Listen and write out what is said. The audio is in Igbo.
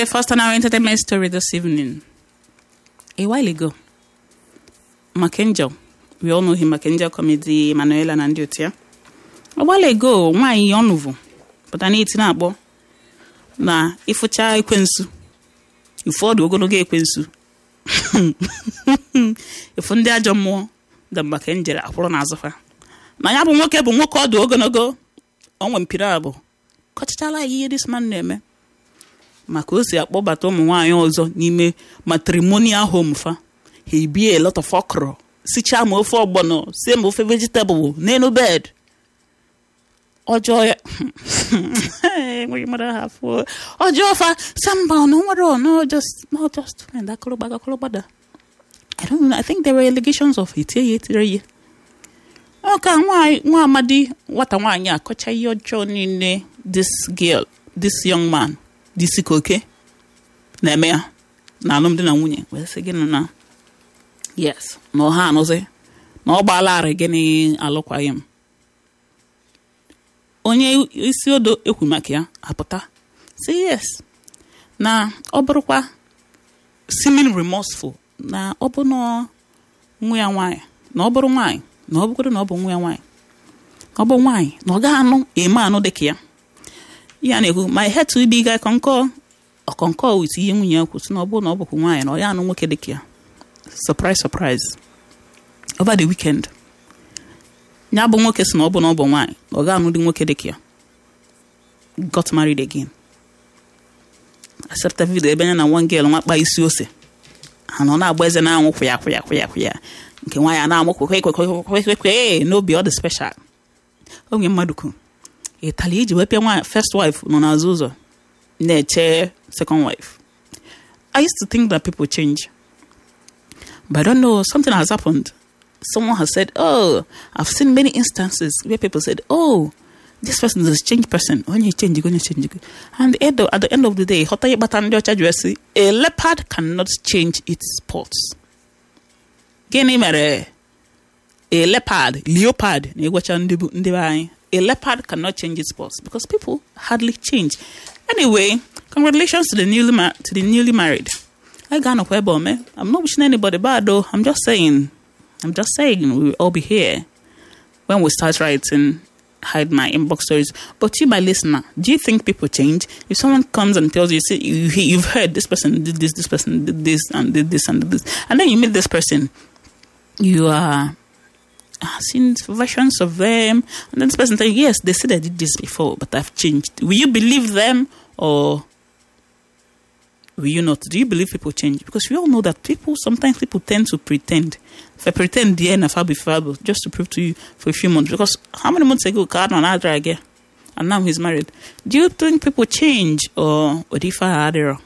first on our entertainment story this evening. A while ago, Macangel, we all know him, Macangel comedy, Manuela na ndị otu ya. A while ago, nwaanyị ọnụvụ pụta n'eti na-akpọ na ịfụcha ekwensu ụfọdụ ogologo ekwensu efu ndị ajọ mmụọ da maka njere akwụrụ n'azụfa na ya bụ nwoke bụ nwoke ọdụ ogologo onwe mpiri abụ kọchachala ya ihe this man na-eme maka o si akpọbata ụmụ nwaanyị ọzọ n'ime matrimonial home fa ha ebie a lot of okra sichaa ma ofe ọgbọnọ sie ma ofe vegetable n'elu bed ọjọọ ya enweghị mmadụ ha afọ ọjọọ fa samba ọ na nwere ọ no just no just find akụrụgbaga akụrụgbada I don't know I think there were allegations of etie ya etire ya ọ ka nwa nwa amadi nwata nwaanyị akọcha ihe ọjọọ niile this girl this young man disi koke na-eme ya na alụmdi na nwunye wee sị gịnị na yes na ọha anụzi na ọ gbaalarị gịnị alụkwaghị m onye isi odo ekwu maka ya apụta si yes na ọ bụrụkwa seeming remorseful na ọ bụ na nwa ya nwaanyị na ọ bụrụ nwaanyị na ọ bụgodo na ọ bụ nwa ya nwaanyị ọ bụ nwaanyị na ọ gaghị anụ eme anụ dịka ya ya na-ekwu my head to be guy concur ọkọnkọ wit ihe nwunye ya kwu si na ọ bụrụ na ọ bụkwa nwaanyị na ọ ya anụ nwoke dịka ya surprise surprise over the weekend ya bụ nwoke si na ọ bụ na ọ bụ nwaanyị na ọ ga-anụ dị nwoke dịka ya got married again accepted video ebe anya na one girl nwakpa isi ose ha nọ na-agba eze na-anwụ kwụya kwụya kwụya kwụya nke nwaanyị a na-amụ kwekwekwekwekwekwe n'obi ọ dị special onye mmadụ kwu ịtali iji wepịa nwa first wife nọ n'azụ ụzọ na-eche second wife I used to think that people change but I don't know something has happened someone has said oh I've seen many instances where people said oh this person is a changed person onye change onye change and at the, at the end of the day ghọta ịkpata ndị ọcha ji esi a leopard cannot change its spots gịnị mere a leopard leopard na-egwacha ndị bụ- ndị be anyị a leopard cannot change its spots because people hardly change anyway congratulations to the newly ma- to the newly married I ga-anọkwa ebe ome I'm not wishing anybody bad though I'm just saying I'm just saying we will all be here when we start writing hide my inbox stories. But you, my listener, do you think people change? If someone comes and tells you, say, you, you've heard this person did this, this person did this, and did this, and did this, and then you meet this person, you are uh, seen versions of them, and then this person tell you, yes, they said I did this before, but I've changed. Will you believe them or will you not? Do you believe people change? Because we all know that people sometimes people tend to pretend. If I pretend the end of Fabi Fabo just to prove to you for a few months, because how many months ago God on Adra again? And now he's married. Do you think people change or what if I had error?